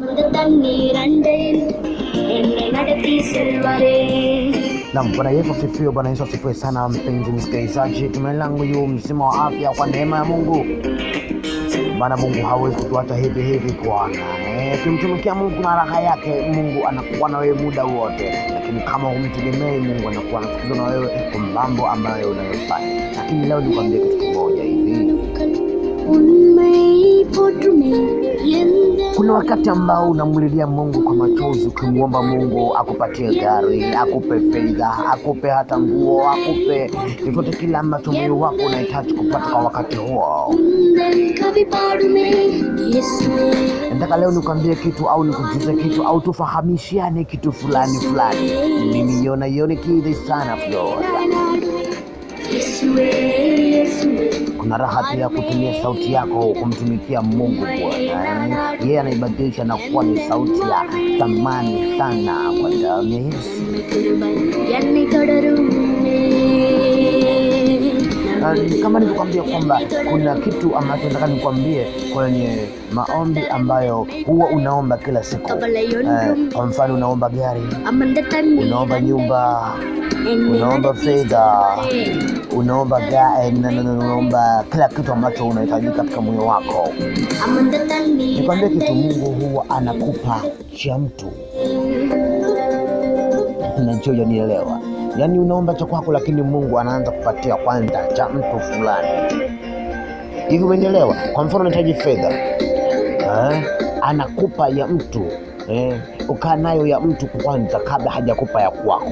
அந்த தண்ணீர் அண்டையில் என்னை நடத்தி செல்வாரே Naam, Bwana Yesu asifiwe. Bwana Yesu asifiwe sana, mpenzi msikilizaji. Tumaini langu yu mzima wa afya kwa neema ya Mungu, maana Mungu hawezi kutuacha hivi hivi Bwana. Eh, Ukimtumikia Mungu na raha yake, Mungu anakuwa na wewe muda wote, lakini kama humtegemei Mungu, anakuwa anasikiliza na wewe kwa mambo ambayo unayofanya. Lakini leo nikwambie kitu kimoja hivi, உண்மை போற்றுமே எந்த kuna wakati ambao unamlilia Mungu kwa machozi, ukimwomba Mungu akupatie gari, akupe fedha, akupe hata nguo, akupe chochote kile ambacho moyo wako unahitaji kupata kwa wakati huo. உந்தன் கவி பாடுமே இயேசுவே Nataka leo nikwambie kitu au nikujuze kitu au tufahamishiane kitu fulani fulani. Mimi yona yoni kidhi sana Flora. இயேசுவே இயேசுவே Kuna raha pia kutumia sauti yako kumtumikia Mungu Bwana. Yeye anaibadilisha na kuwa ni sauti ya thamani sana kwa damu ya Yesu. கிருபை என்னை தொடருமே Na kama nilivyokwambia kwamba kuna kitu ambacho nataka nikwambie kwenye maombi ambayo huwa unaomba kila siku. Eh, Kwa mfano unaomba gari, அமர்ந்த தண்ணீர் unaomba nyumba, என்னை unaomba நடத்தி fedha, செல்வாரே. unaomba ga, eh, na- na- na- unaomba kila kitu ambacho unahitaji katika moyo wako. அமர்ந்த தண்ணீர் Nikwambie kitu, Mungu huwa anakupa cha mtu najua hujanielewa. Yaani unaomba cha kwako, lakini Mungu anaanza kupatia kwanza cha mtu fulani. Hivi umenielewa? Kwa mfano unahitaji fedha eh, anakupa ya mtu eh, ukaa nayo ya mtu kwanza kabla hajakupa ya kwako.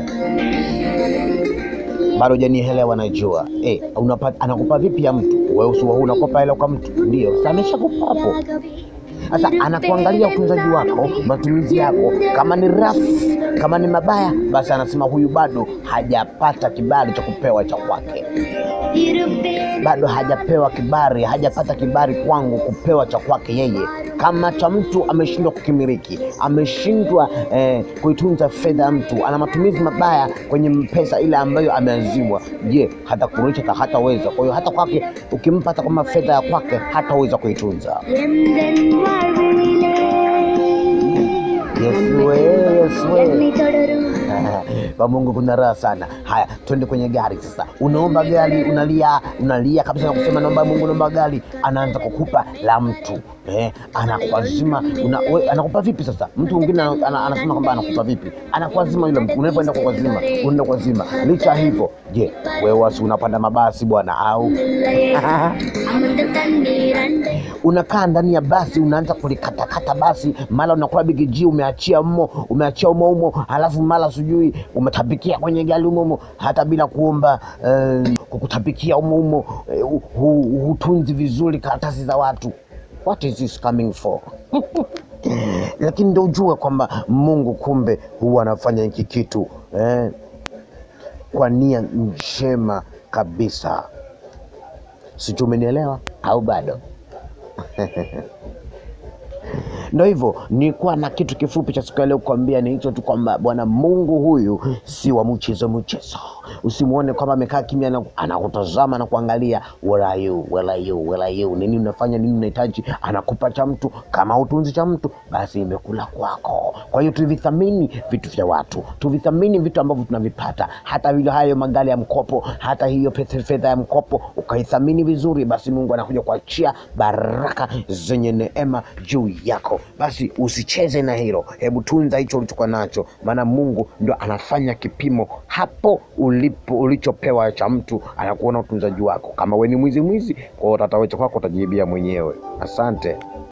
Bado hujanielewa, najua eh, unapa, anakupa vipi ya mtu? Wewe usiwa huu unakopa hela kwa mtu, ndio sasa ameshakupa hapo. Sasa anakuangalia utunzaji wako, matumizi yako, kama ni rafu, kama ni mabaya, basi anasema huyu bado hajapata kibali cha kupewa cha kwake, இருப்பேன் bado hajapewa kibali, hajapata kibali kwangu kupewa cha kwake yeye. Kama cha mtu ameshindwa kukimiliki, ameshindwa eh, kuitunza fedha ya mtu, ana matumizi mabaya kwenye pesa ile ambayo ameazimwa, je, hata kurudisha hataweza. Kwa hiyo hata kwake ukimpa hata kama fedha ya kwake hataweza kuitunza. எந்தன் வாழ்விலே Yesu we, Yesu we. என்னை தொடரும் kwa Mungu kuna raha sana. Haya, twende kwenye gari sasa. Unaomba gari, unalia, unalia kabisa na kusema naomba Mungu, naomba gari. Anaanza kukupa la mtu eh, anakuazima una, we, anakupa vipi sasa? Mtu mwingine ana- ana- anasema kwamba anakupa vipi, anakuazima yule mtu. Unapoenda kwa kuazima, unaenda kuazima. Licha ya hivyo, je, wewe wasi unapanda mabasi bwana au அமர்ந்த தண்ணீர் அண்டை unakaa ndani ya basi unaanza kulikatakata basi, mara unakula bigiji umeachia mmo umeachia umo umo, halafu mara sijui umetapikia kwenye gari umo umo, hata bila kuomba eh, kukutapikia umo umo, eh, hu- hu- hutunzi vizuri karatasi za watu. What is this coming for? Lakini ndio ujue kwamba Mungu kumbe huwa anafanya hiki kitu eh, kwa nia njema kabisa. Sijui umenielewa au bado? Ndo hivyo, nilikuwa na kitu kifupi cha siku ya leo kukwambia, ni hicho tu kwamba Bwana Mungu huyu si wa mchezo mchezo. Usimwone kwamba amekaa kimya na anakutazama na kuangalia, where are you, where are you, where are you, nini unafanya, nini unahitaji. Anakupa cha mtu, kama utunzi cha mtu, basi imekula kwako. Kwa hiyo tuvithamini vitu vya watu, tuvithamini vitu ambavyo tunavipata, hata vile hayo magari ya mkopo, hata hiyo pesa fedha ya mkopo, ukaithamini vizuri, basi Mungu anakuja kuachia baraka zenye neema juu yako. Basi usicheze na hilo, hebu tunza hicho ulichokuwa nacho, maana Mungu ndo anafanya kipimo hapo ulipo ulichopewa cha mtu, anakuona utunzaji wako. Kama we ni mwizi mwizi, kwa hiyo tatawecha kwako utajibia mwenyewe. Asante.